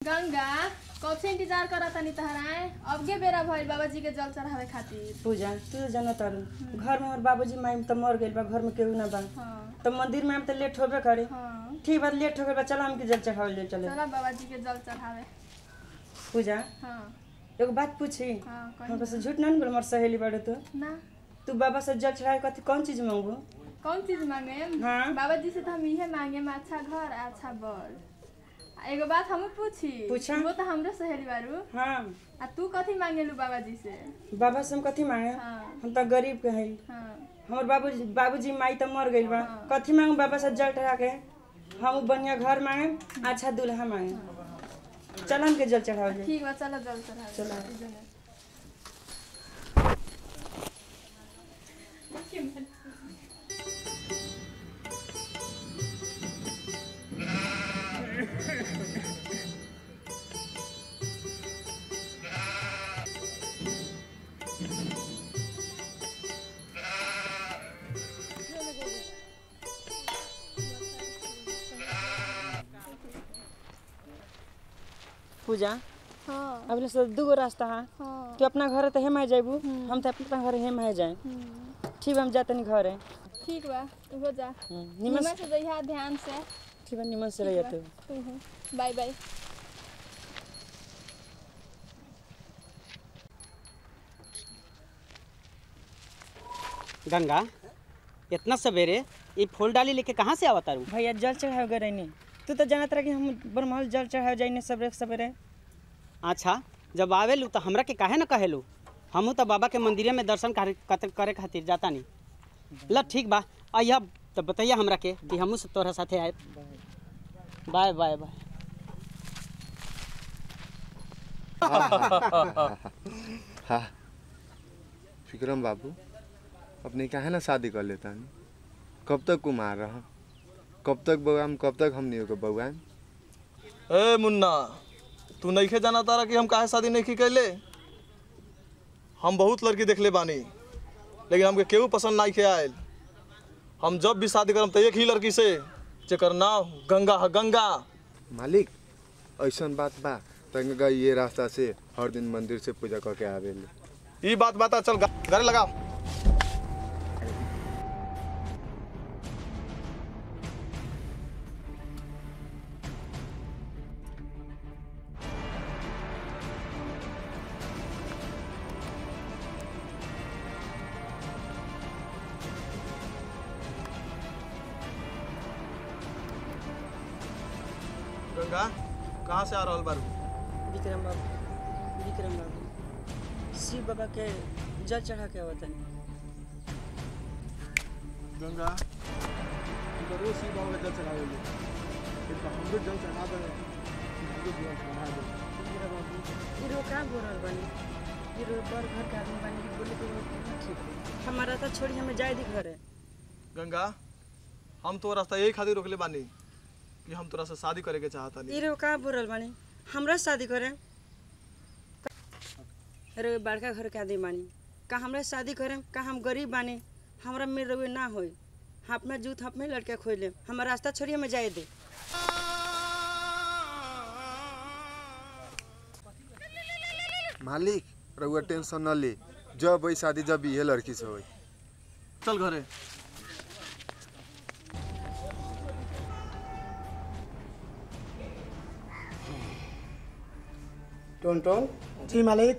गंगा कब से इंतजार करत तनी तहराए अब के बेरा भइल बाबा जी के जल चढ़ावे खातिर पूजा तू तो जाना तारू घर में हमार बाबूजी माई तो मर गइल बा घर में केहू ना बा हाँ तो मंदिर में हम तो लेट होबे करे हाँ ठीक बा लेट हो गइल बा चलो हमके जल चढ़ावल जाए चले चला बाबा जी के जल चढ़ावे पूजा हाँ एगो बात पूछी हाँ हम कहीं से झूठ ना बोल हमार सहेली बाड़े तू ना तू बाबा से जल चढ़ाए कथी कौन चीज मांगू कौन चीज मांगे हाँ। बाबा जी से तो हम इहे मांगे अच्छा घर अच्छा बर आ एगो बात हम पूछी पूछा। वो तो हमरे सहेली बारू हाँ आ तू कथी मांगेलू बाबा जी से बाबा से हम कथी मांगे हाँ हम तो गरीब के हई हाँ हमार बाबूजी बाबूजी माई तो मर गइल बा हाँ। कथी मांगू बाबा से जल चढ़ा के हम बढ़िया घर मांगे अच्छा दूल्हा मांगे चल हमके जल चढ़ावल जाए ठीक बा चलो जल चढ़ावे चलो। इजने। पूजा हाँ अब से दूगो रास्ता है हाँ तू अपना घर तो हेम आ जाबू हम तो अपना घर हेम आ जाए हम्म, ठीक बा हम जाते नहीं घर है ठीक बा तू हो जा निमन निमन से जइहा ध्यान से ठीक बा निमन से रह तू तू हो बाय बाय गंगा इतना सवेरे ये फूल डाली लेके कहाँ से आवता रू भैया जल चढ़ाओ गए रहनी तू तो जानत रहा कि हम बरमहल जल चढ़ाओ जाइने सबरे सवेरे अच्छा जब आवेलू तो हमरा के काहे न कहेलू हमहू तो बाबा के मंदिरे में दर्शन करे कत- करे खातिर जाता नहीं ल ठीक बा अइहा तो बताइए हमरा के कि हमहू से तोरा साथे आए बाय बाय बाय हाँ विक्रम बाबू अपने काहे ना शादी कर लेता कब तक कुमार रह कब तक बउआम कब तक हमनी के बउआम ए मुन्ना तू नइखे जाना तारा कि हम काहे शादी नहीं कैले हम बहुत लड़की देखले बानी लेकिन हमके केहू पसंद नहीं के आयल हम जब भी शादी करम तो एक ही लड़की से जेकर नाम गंगा है गंगा मालिक ऐसन बात बा तंगा ये रास्ता से हर दिन मंदिर से पूजा करके आवेले ई बात बात चल गा- गाड़ी लगाओ गंगा कहाँ से आ रहल बारू विक्रम बाबू विक्रम बाबू शिव बाबा के जल चढ़ा के आवतन गंगा तो रोज शिव बाबा का जल चढ़ावे लेकिन हमरो जल चढ़ा दे हमरो जल चढ़ा दे हीरो कहाँ बोल रहल बानी हीरो बड़ घर के आदमी बानी कि बोले तो ठीक है। हमारा तो छोड़ी हमें जाए दी घर है गंगा हम तो रास्ता यही खातिर रोकले बानी कि हम तोरा से शादी करे के चाहता नहीं हीरो कहाँ बोल रहल बानी हमरा से शादी करे अरे बड़का घर के आदमी बानी का हमरा से शादी करे का हम गरीब बानी हमरा में रवे ना होई हम अपना जूत हम अपने लड़के खोल ले हमारा रास्ता छोड़ी हमें जाए दे मालिक रउआ टेंशन न ले जब वही शादी जब ये लड़की से होई चल घरे टोन टोन जी मालिक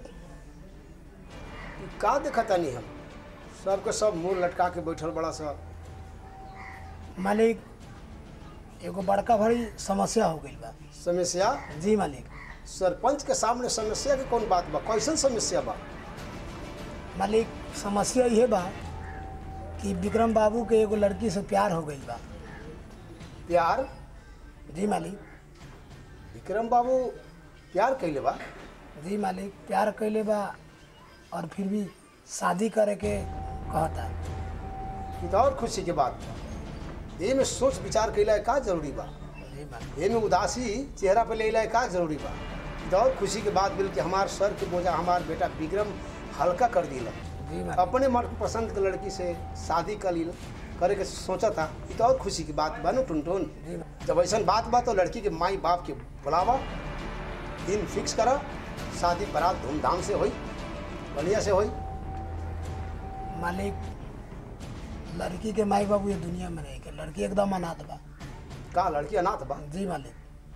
ई का देखतानी हम सबके सब मुंह लटका के बैठल बड़ा सा मालिक एगो बड़का भारी समस्या हो गई बा समस्या जी मालिक सरपंच के सामने समस्या के कौन बात बा कैसन समस्या बा मालिक समस्या ये बा कि विक्रम बाबू के एगो लड़की से प्यार हो गई बा प्यार जी मालिक विक्रम बाबू प्यार कैले बा जी मालिक प्यार कैले बा और फिर भी शादी करे के कहता ई तो और खुशी के बात बा ये में सोच विचार कैला का जरूरी बा जी मालिक ये में उदासी चेहरा पे ले का जरूरी बा ई तो और खुशी के बात बिल कि हमार सर के बोझा हमार बेटा विक्रम हल्का कर दिला जी मालिक अपने मन पसंद के लड़की से शादी कर ली करे के सोचा था ये तो और खुशी की बात बा नु टुन टुन जी मालिक। जब ऐसा बात बा तो लड़की के माई बाप के बुलावा दिन फिक्स करो शादी बारात धूमधाम से होई बढ़िया से होई मालिक लड़की के माई बाबू ये दुनिया में नहीं के लड़की एकदम अनाथ बा का लड़की अनाथ बा जी मालिक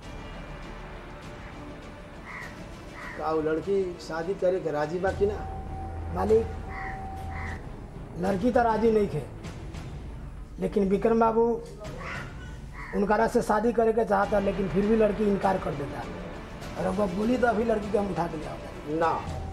का वो लड़की शादी करे के राजी बा कि ना मालिक लड़की तो राजी नहीं थे लेकिन विक्रम बाबू उनकरा से शादी करे के चाहता लेकिन फिर भी लड़की इनकार कर देता और अब वो बोली तो अभी लड़की के हम उठा के ले आओ ना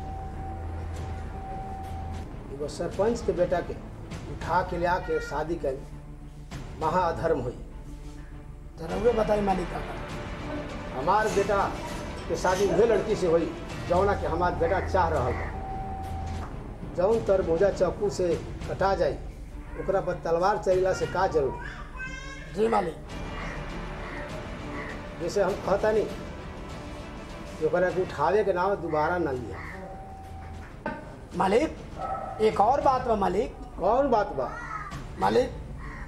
एगो सरपंच के बेटा के उठा के ले आके शादी कर महाअधर्म हुई जरा वे बताई मालिक का काम। हमार बेटा के शादी उहे लड़की से हुई जौना के हमार बेटा चाह रहा बा जौन तरबूजा चाकू से कटा जाई ओकरा पर तलवार चलेला से का जरूरी जी मालिक जैसे हम कहता नहीं कि ओकरा के उठावे के नाम दोबारा न लिया मालिक एक और बात बा मालिक कौन बात बा मालिक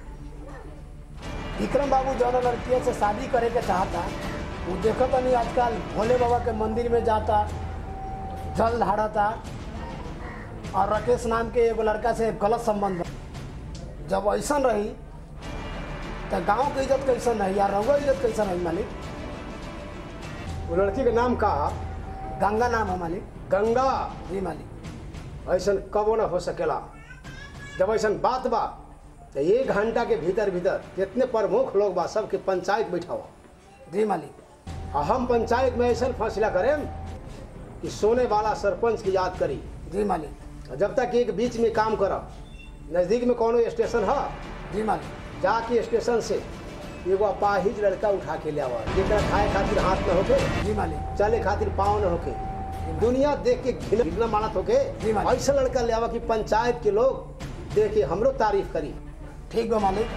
विक्रम बाबू जौन लड़कियों से शादी करे के चाहता वो देखो तो नहीं आजकल भोले बाबा के मंदिर में जाता जल ढाड़ता और राकेश नाम के एगो लड़का से गलत संबंध बा। जब ऐसा रही तो गांव के इज्जत कैसन रही या रहुआ इज्जत कैसन रही मालिक वो लड़की के नाम का गंगा नाम है मालिक गंगा जी मालिक ऐसा कबो न हो सकेला जब ऐसा बात बा तो एक घंटा के भीतर भीतर जितने प्रमुख लोग बा सबके पंचायत बैठाओ जी मालिक आ हम पंचायत में ऐसा फैसला करें कि सोने वाला सरपंच की याद करी जी मालिक और जब तक एक बीच में काम करब नज़दीक में कोनो स्टेशन है जी मालिक जाके स्टेशन से एगो अपाहिज लड़का उठा के ले आवा जेकरा खाए खातिर हाथ न होके जी मालिक चले खातिर पाँव न होके दुनिया देख के घिन घिना मानत होके जी मालिक। ऐसा लड़का ले आवा कि पंचायत के लोग देख के हमरो तारीफ करी ठीक बा मालिक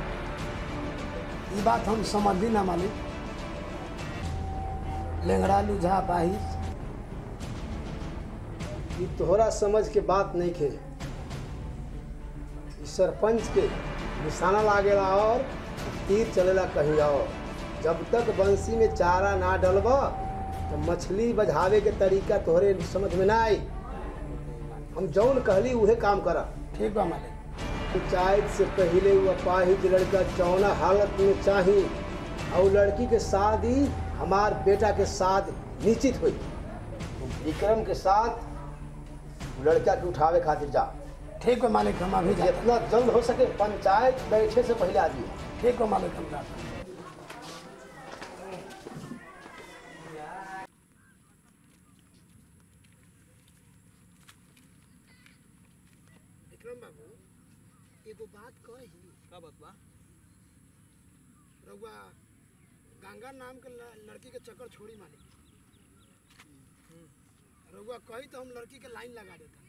ये बात हम समझी ना मालिक लेंगड़ा लुझा पाहिस ये तोहरा समझ के बात नहीं खे ई सरपंच के निशाना लागेला और तीर चलेला कहीं और जब तक बंसी में चारा ना डलब तो मछली बझावे के तरीका तोहरे समझ में ना आई हम जौन कहली उहे काम करा ठीक बा मालिक पंचायत से पहले वो अपाहिज लड़का जौना हालत में चाही और लड़की के शादी हमार बेटा के साथ निश्चित हुई विक्रम के साथ लड़का के उठावे खातिर जा ठीक बा मालिक हम अभी जाते जितना जल्द हो सके पंचायत बैठे से पहले आ जाइए ठीक बा मालिक हम जाते विक्रम बाबू एगो बात कही का बात बा रउआ गंगा नाम के ल- लड़की के चक्कर छोड़ी मालिक रउआ कही तो हम लड़की के लाइन लगा देता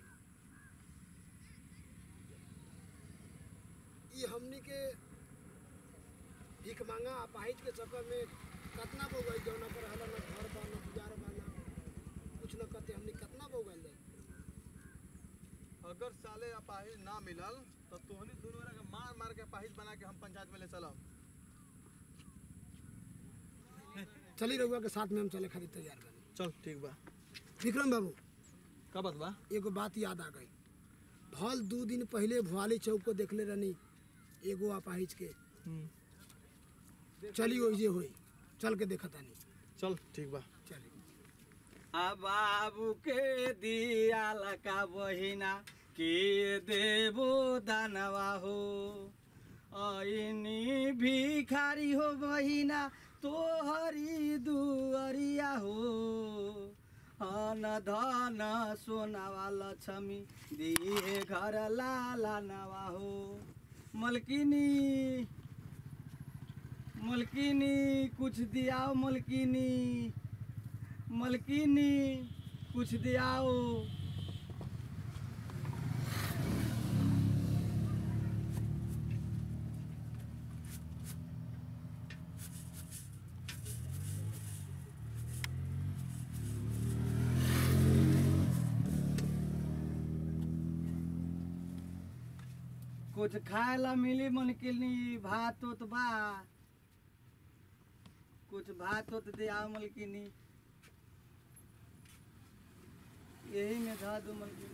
ई हमनी के भीख मांगा अपाहिज के चक्कर में कतना बोगल जौना पर हला न घर बा न गुजार बा न कुछ न करते हमनी कतना बोगल जाए अगर साले अपाहिज ना मिलल तो तोहनी दोनों के मार मार के अपाहिज बना के हम पंचायत में ले चलब चली रउआ के साथ में हम चले खातिर तैयार बनी चल ठीक बा विक्रम बाबू का बात बा एगो बात याद आ गई भल दू दिन पहले भुआली चौक को देखले रहनी एगो अपाहिज के चली ओइजे होई चल के देखा तानी चल ठीक बा चली आ बाबू के दिया लका बहिना के देबो दानवा हो ऐनी भिखारी हो बहिना तोहरी दुअरिया हो अन धन सोनावा लक्ष्मी दिए घर लाला नवा हो मलकिनी मलकिनी कुछ दियाओ मलकिनी मलकिनी कुछ दियाओ कुछ खाए ला मिली मलकिनी भात उत बा कुछ भात उत दियाओ मलकिनी यही में था दो मलकिनी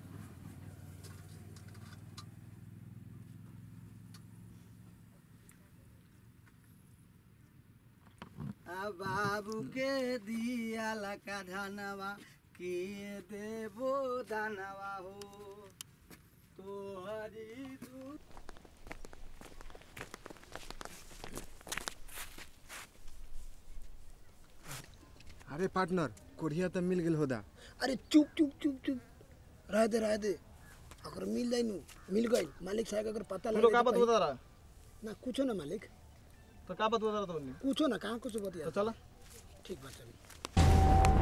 आ बाबू के दिया लका धनवा के देबो दानवा हो तोहरी दूध अरे पार्टनर कोढ़िया तो मिल गेल होदा अरे चुप चुप चुप चुप रह दे रह दे अगर मिल जाए नु मिल गई मालिक साहब अगर पता तू लग लोग का बात बता रहा ना कुछो ना मालिक तो का बात बता रहा तुमने कुछो ना कहाँ कुछ बतिया तो चला ठीक बात चली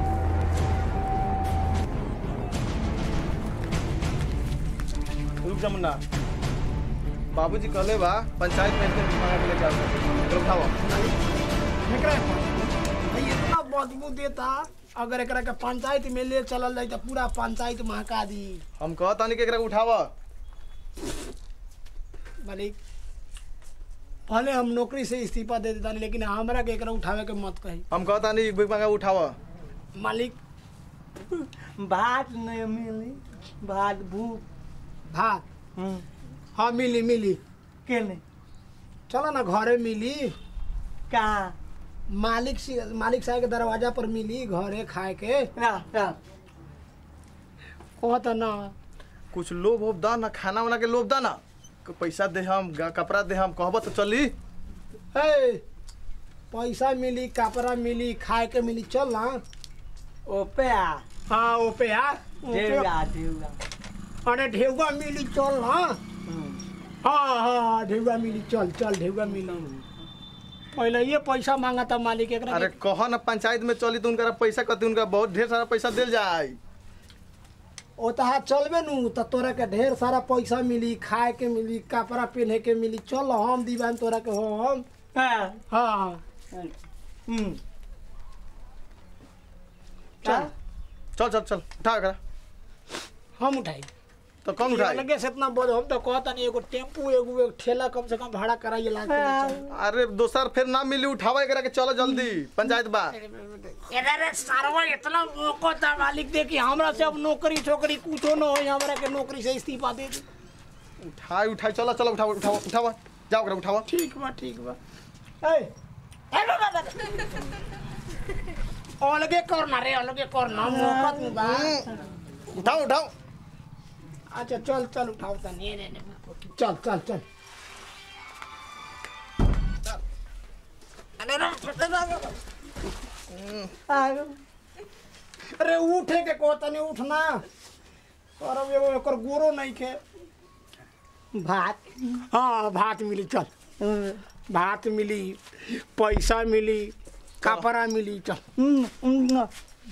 रुक जा मुन्ना बाबूजी कहले बा पंचायत में इसके मांगा के लेके आओ रुक खाओ एकरा भाई इतना बदबू देता अगर एकरा के पंचायत में ले चलल जाए तो पूरा पंचायत महका दी हम कहता नहीं कि एकरा के उठावा मालिक भले हम नौकरी से इस्तीफा दे देता लेकिन हमरा के एकरा उठावे के मत कही हम कहता नहीं कि मांगा उठावा मालिक भात नहीं मिली भात भूख भात हम्म, हाँ मिली मिली केने चलो ना घरे मिली कहाँ मालिक से मालिक साहब के दरवाजा पर मिली घरे खाए के ना ना कहत ना कुछ लोभ वोभ दा ना खाना वाना के लोभ दा ना क- पैसा दे हम गा- कपड़ा दे हम कहब तो चली हे पैसा मिली कपड़ा मिली खाए के मिली चल ना ओपे आ हाँ ओपे आ देवगा देवगा अरे ढेउआ मिली चल ना हाँ हाँ ढेउआ मिली चल चल ढेउआ मिली पहले ये पैसा मांगा था मालिक एकरा अरे के- कह ना पंचायत में चली तो उनका पैसा कति उनका बहुत ढेर सारा पैसा दिल जाए ओ तहा चलबे नु त तोरा के ढेर सारा पैसा मिली खाए के मिली कपड़ा पहने के मिली चल हम दीवान तोरा के हम हाँ हाँ हम्म चल चल चल चल उठा एकरा हम उठाई तो कौन उठाए लगे से इतना बोझ हम तो कहता नहीं एगो टेम्पू एगो एक ठेला कम से कम भाड़ा कराइए लाग के ले चल। अरे दोसर फिर ना मिली उठावा एकरा के चलो जल्दी पंचायत बा अरे सारवा इतना मौका था मालिक दे कि हमरा से अब नौकरी छोकरी कुछो न हो हमरा के नौकरी से इस्तीफा दे दे उठाई उठाई चलो चलो उठावा उठावा उठावा जाओ एकरा उठावा ठीक बा ठीक बा ए हेलो दादा अलगे करना रे अलगे करना मौका में बा उठाओ उठाओ अच्छा चल चल उठाओ ता नहीं नहीं नहीं चल चल चल अरे रे, अरे उठे के को तने उठना और अब एगो एकर गोरो नहीं के भात हाँ भात मिली चल भात मिली पैसा मिली कपड़ा मिली चल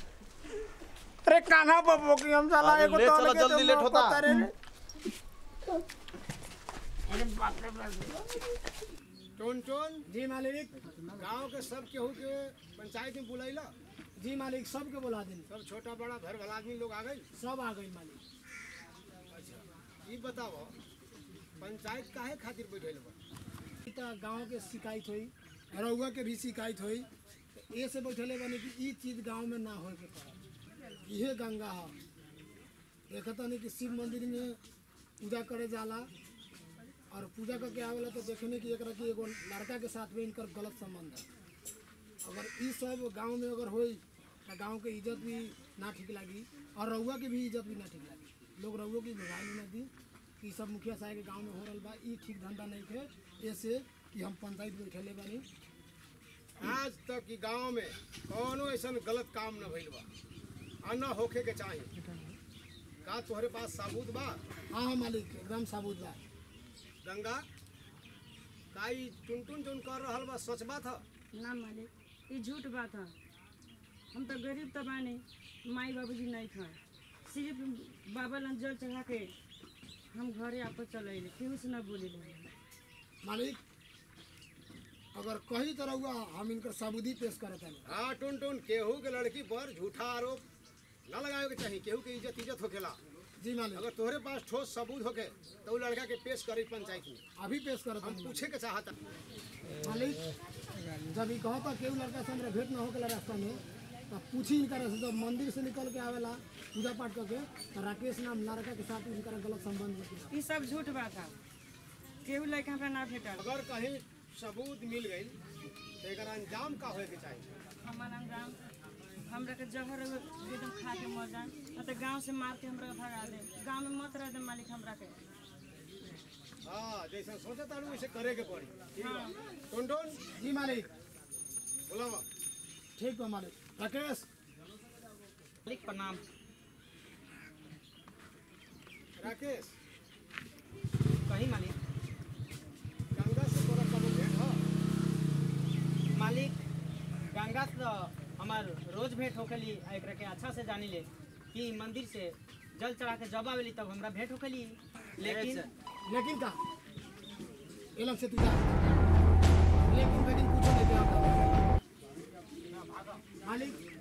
अरे कान्हा बाबू की हम चला अरे एगो ले तो चलो, लगे जल्दी तो लेट होता। मौका तारे रे। अरे बाप रे बाप टोन टोन जी मालिक गांव के सब केहू के पंचायत में बुलैला जी मालिक सबके बुला देनी सब छोटा बड़ा घर भला आदमी लोग आ गई सब आ गई मालिक अच्छा ये बताओ पंचायत काहे खातिर बैठल बा ई त गांव के शिकायत हुई रउआ के भी शिकायत हुई ये से बैठले बने कि ई चीज गांव में ना होए के पड़े इहे गंगा है देखता नहीं कि शिव मंदिर में पूजा करे जाला और पूजा करके आवेला तो देखने की एकरा कि एगो लड़का के साथ में इनकर गलत संबंध है अगर ई सब गांव में अगर होई तो गांव के इज्जत भी ना ठीक लगी और रउआ के भी इज्जत भी ना ठीक लगी लोग रउआ की भगाई ना दी कि ई सब मुखिया साहब के गांव में हो रहल बा ई ठीक धंधा नहीं थे ऐसे कि हम पंचायत बैठले बानी आज तक की गांव में कौनो ऐसा गलत काम न भइल बा आ न होखे के चाही का तोहरे पास सबूत बा हाँ हाँ मालिक एकदम साबुत बा गंगा का ई टुन टुन टुन कर रहल बा सच बात ह ना मालिक ये झूठ बात है हम तो गरीब तो बानी माई बाबूजी नहीं थे सिर्फ बाबा लन जल चढ़ा के हम घरे आपस चल अइले केहू से ना बोले मालिक अगर कहीं तरह हुआ हम इनकर साबुदी पेश करत हनी हाँ टुन टुन केहू के लड़की पर झूठा आरोप न लगावे के चाही केहू के इज्जत इज्जत होखेला जी मालिक अगर तोहरे पास ठोस सबूत होके तो उ लड़का के पेश करी पंचायत में अभी पेश करत हम हनी पूछे के चाहता मालिक जब ई कहता केहू लड़का से हमरा भेंट ना होकेला रास्ता में तो पूछी इनका से जब मंदिर से निकल के आवेला पूजा पाठ करके तो राकेश नाम लड़का के साथ इनका गलत संबंध होते ई सब झूठ बात है केहू लड़का हमरा ना भेटल अगर कहीं सबूत मिल गई तो एकर अंजाम का होए के चाहिए हमार अंजाम हमरा के जहर एकदम खा के मर जाए न तो गांव से मार के हमरा के भगा दे गांव में मत रह दे मालिक हमरा के हाँ जैसा सोचा था वैसे करे के पड़ी ठीक बा टोन टोन जी मालिक बोला ठीक बा मालिक राकेश मालिक प्रणाम राकेश कही मालिक गंगा से तोरा कबो भेंट ह मालिक गंगा से तो हमार रोज भेंट होखेली आ एकरा के अच्छा से जानी ले कि मंदिर से जल चढ़ा के जब आवेली तब हमरा भेंट होखेली लेकिन लेकिन का ये लोग से तू जा लेकिन लेकिन पूछो नहीं क्या मालिक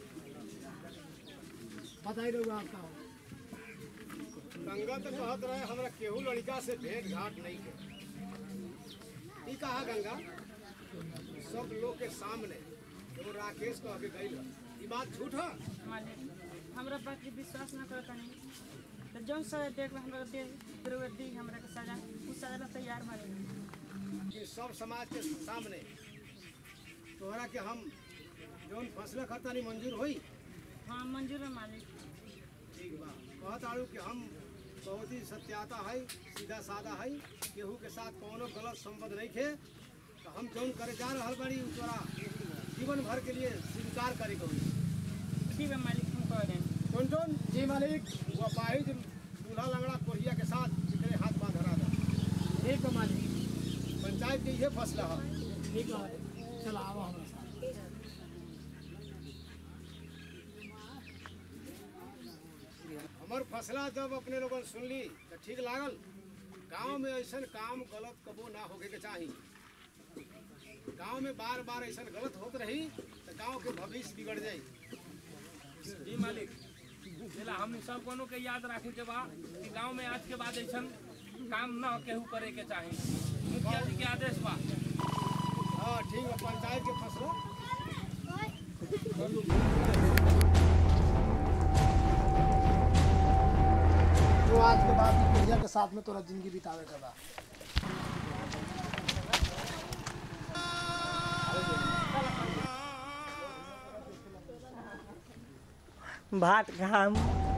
बताई रहो आपका हो गंगा तो कहत रहे हमरा केहू लड़का से भेंट घाट नहीं के ई कहा गंगा सब लोग के सामने एगो राकेश कह के गई ई बात झूठ है मालिक हमरा बात के विश्वास ना करत नहीं तो जौन सजा देख हमरा दे फिर वो दी हमरा के सजा उ सजा ला तैयार मालिक कि सब समाज के सामने तोहरा के हम जौन फैसला करता नहीं मंजूर होई हाँ मंजूर है मालिक ठीक बा कहत आड़ू कि हम बहुत ही सत्याता है सीधा सादा है केहू के साथ कोनो गलत संबंध नहीं खे तो हम जौन करे जा रहल बाड़ी उ तोरा जीवन भर के लिए स्वीकार करे के होई ठीक है मालिक हम कह दें टोन टोन जी मालिक वो अपाहिज दूल्हा लंगड़ा कोरिया के साथ जितने हाथ बांध रहा था ठीक है मालिक पंचायत के ये फैसला है ठीक है मालिक चलो आओ हमारे साथ हमार फैसला जब अपने लोगन सुनली तो ठीक लागल गांव में ऐसा काम गलत कबो ना होके के चाही गांव में बार बार ऐसा गलत होत रही तो गांव के भविष्य बिगड़ जाई जी मालिक जेला हम सब कोनो के याद रखे के बा कि गांव में आज के बाद ऐसा काम न केहू करे के चाही मुखिया जी के आदेश बा हाँ ठीक है पंचायत के फैसला तो आज के बाद भैया के साथ में तोरा जिंदगी बितावे के बा भात खाम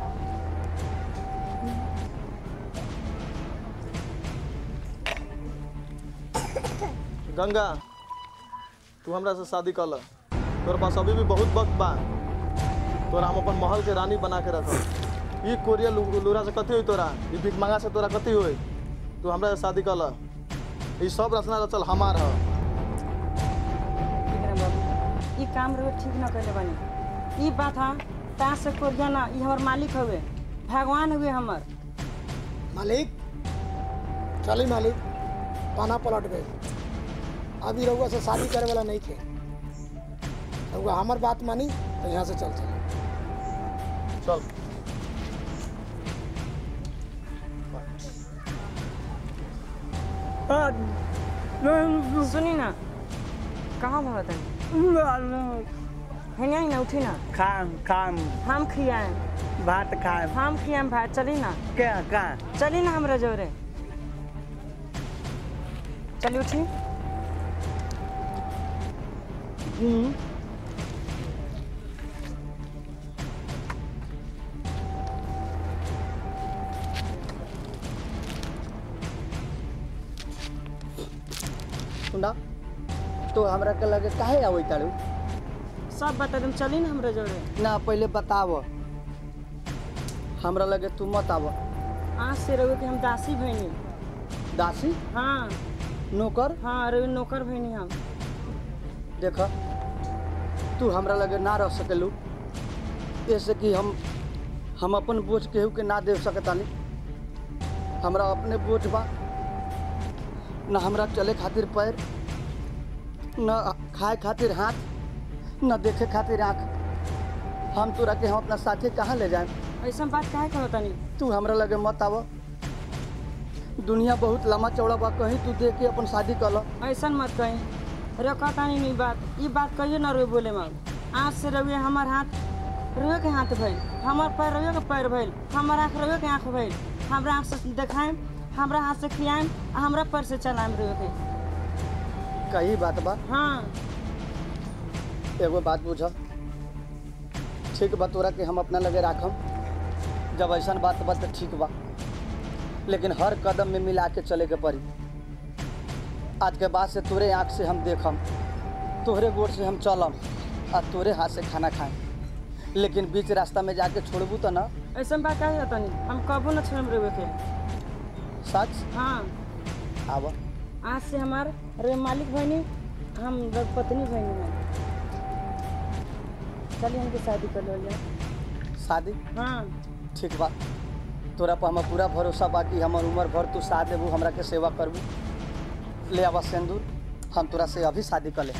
गंगा तू हमरा से शादी कर ल तोर पास अभी भी बहुत वक्त बा तोरा हम अपन महल के रानी बना के रखब ई कोरिया लु- लुरा से कथी होई तोरा ई भिख मांगा से तोरा कथी होई तू हमरा से शादी कर ल ई सब रचना रचल हमार ह विक्रम बाबू ई काम रहे ठीक न कैले बनी ई बात हम ता से कोरिया ना ई हमर मालिक हवे भगवान हुए हमर मालिक चली मालिक पाना पलट गए अभी रउआ से शादी करे वाला नहीं थे रउआ हमार बात मानी तो यहाँ से चल चल चल सुनी ना कहाँ भागत है है ना उठी ना खाम खाम हम खियाए भात खाम हम खियाए भाई चली ना क्या का चली ना हमरा जोरे चली उठी हम्म, सुना तो हमरा के लगे काहे आवे तारू सब बता दम चली ना हमरा जोरे ना पहले बताव हमरा लगे तू मत आव आज से रहो कि हम दासी भैनी दासी हाँ नौकर हाँ रवि नौकर भैनी हम देख तू हमरा लगे ना रह सकेलू ऐसे कि हम हम अपन बोझ केहू के ना दे सकतानी हमरा अपने बोझ बा न हमरा चले खातिर पैर न खाए खातिर हाथ न देखे खातिर आँख हम तोरा के हम अपना साथे कहाँ ले जाए ऐसा बात काहे कहो तनी तू हमरा लगे मत आव दुनिया बहुत लम्बा चौड़ा बा कहीं तू देख के अपन शादी कर ल ऐसा मत कहीं रखा तानी नहीं बात ये बात कहिए ना रोए बोले माँ आज से रहुए हमार हाथ रहुए के हाथ भइल हमार पैर रहुए के पैर भइल हमार आँख रहुए के आँख भइल हमरा आँख से देखाएम हमरा हाथ से खियाएम आ हमरा पैर से चलाएम रहुए के कही बात बा हाँ एगो बात बुझ ठीक बा तोरा के हम अपना लगे राखम जब ऐसा बात बा तो ठीक बा लेकिन हर कदम में मिला के चले के पड़ी आज के बाद से तोरे आँख से हम देखम तोहरे गोड़ से हम चलम आ तोरे हाथ से खाना खाएं लेकिन बीच रास्ता में जाके छोड़बू तो ना ऐसा बात का है तनी हम कबो न छोड़म रहुए के सच हाँ आवा आज से हमार रे मालिक भैनी हम रघु पत्नी भैनी हैं चलिए हमके शादी कर लो जाए शादी हाँ ठीक बा तोरा पर हमार पूरा भरोसा बा कि हमर उम्र भर तू साथ देबू हमरा के सेवा करबू ले आवा सिंदूर हम तोरा से अभी शादी कर ले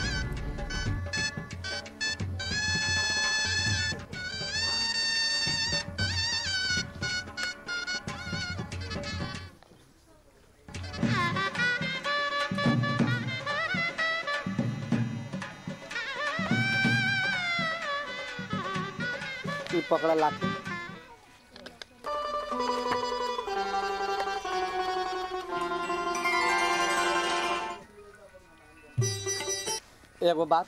ई पकड़ा लाठी एगो बात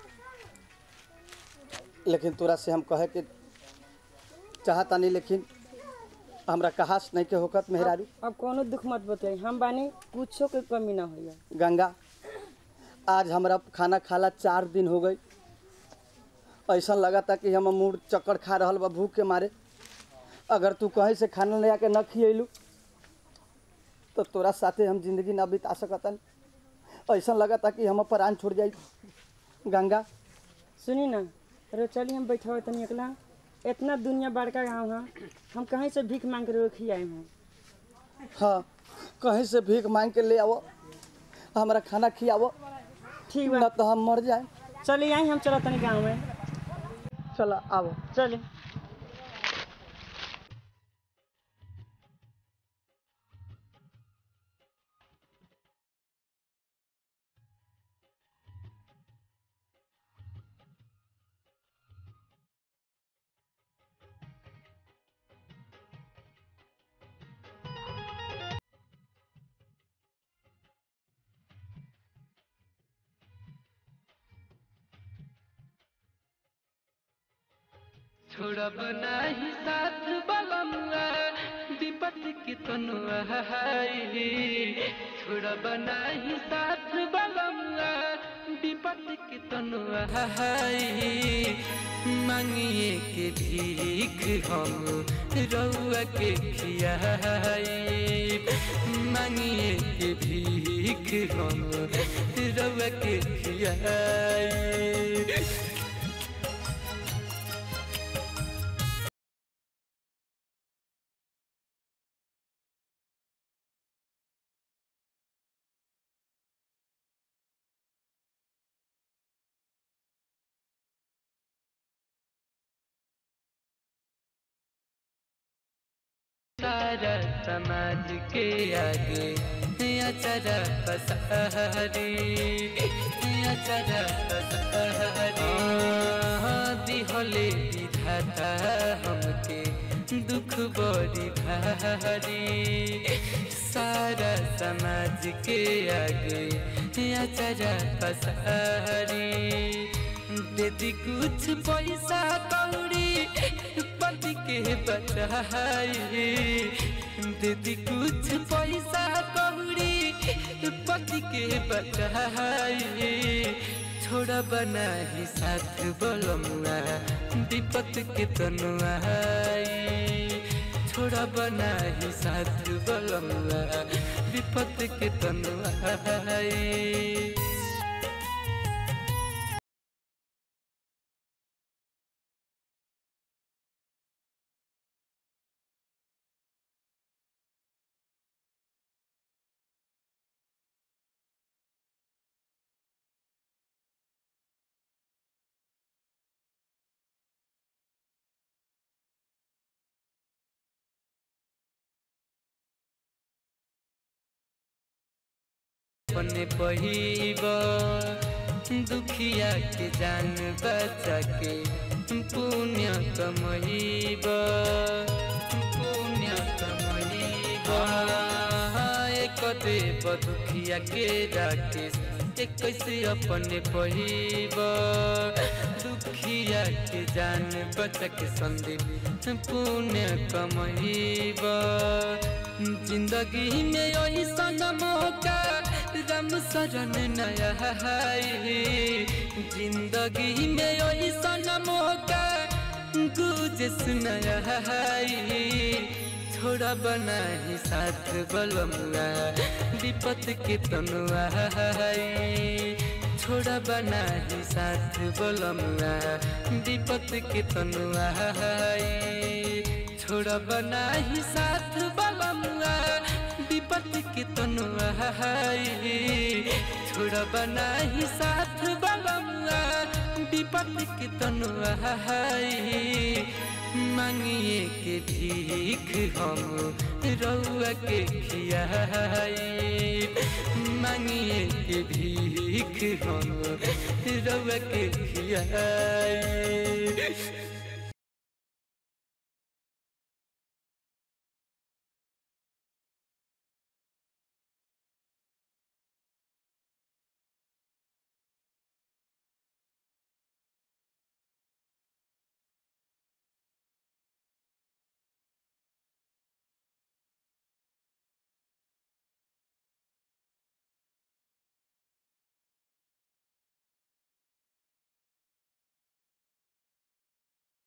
लेकिन तोरा से हम कहे के चाहतानी लेकिन हमरा कहास नहीं के होकत मेहरारू अब कोनो दुख मत बताई हम बानी कुछो के कमी ना होइए गंगा आज हमरा खाना खाला चार दिन हो गई ऐसा लगा था कि हम मूड चक्कर खा रहल बा भूख के मारे अगर तू कहीं से खाना ले आके न खियलू तो तोरा साथे हम जिंदगी ना बिता सकतन ऐसा लगा था कि हम प्राण छोड़ जाई गंगा सुनी ना अरे चलिए हम बैठा तनी अकेला इतना दुनिया बड़का गाँव है हम कहीं से भीख मांग के खियाए हैं हाँ कहीं से भीख मांग के ले आवो हमरा खाना खियावो ठीक न तो हम मर जाए चलिए आई हम चला तनी गाँव में चला आवो चलिए छोड़ब नाही साथ बलमुआ विपत की तनुआ छोड़ब नाही साथ बलमुआ विपत की तनुआ मांगिए के भीख हम रउआ के खियाई मांगिए के भीख हम रउआ के खियाई सारा समाज के आगे अचरा पसहरी अचरा पसहरी दिहले विधाता हमके दुख बड़ी भारी सारा समाज के आगे अचरा पसहरी दीदी कुछ पैसा कौड़ी पति के बचाई दीदी कुछ पैसा कौड़ी पति के बचाई छोड़ा बना ही साथ बोलमुआ विपत के तनुआई छोड़ा बना ही साथ बोलमुआ विपत के तनुआई अपने पहिब दुखिया के जान बचा के पुण्य कमईबा पुण्य कमईबा एक देव दुखिया के राकेश एक कैसे अपने पहिबा दुखिया के जान बचा के संदीप पुण्य कमईबा जिंदगी में ऐसा मौका राम शरण नया है जिंदगी में ऐसा मौका गुजस नया है छोड़ा बना ही साथ बलमुआ विपत के तनुआ है छोड़ा बना ही साथ बलमुआ विपत के तनुआ है छोड़ा बना ही साथ बलमुआ विपत के तनुआ है छोड़ा बना ही साथ बलमुआ विपत के तनुआ है मांगिए के भीख हम रउआ के खियाई मांगिए के भीख हम रउआ के खियाई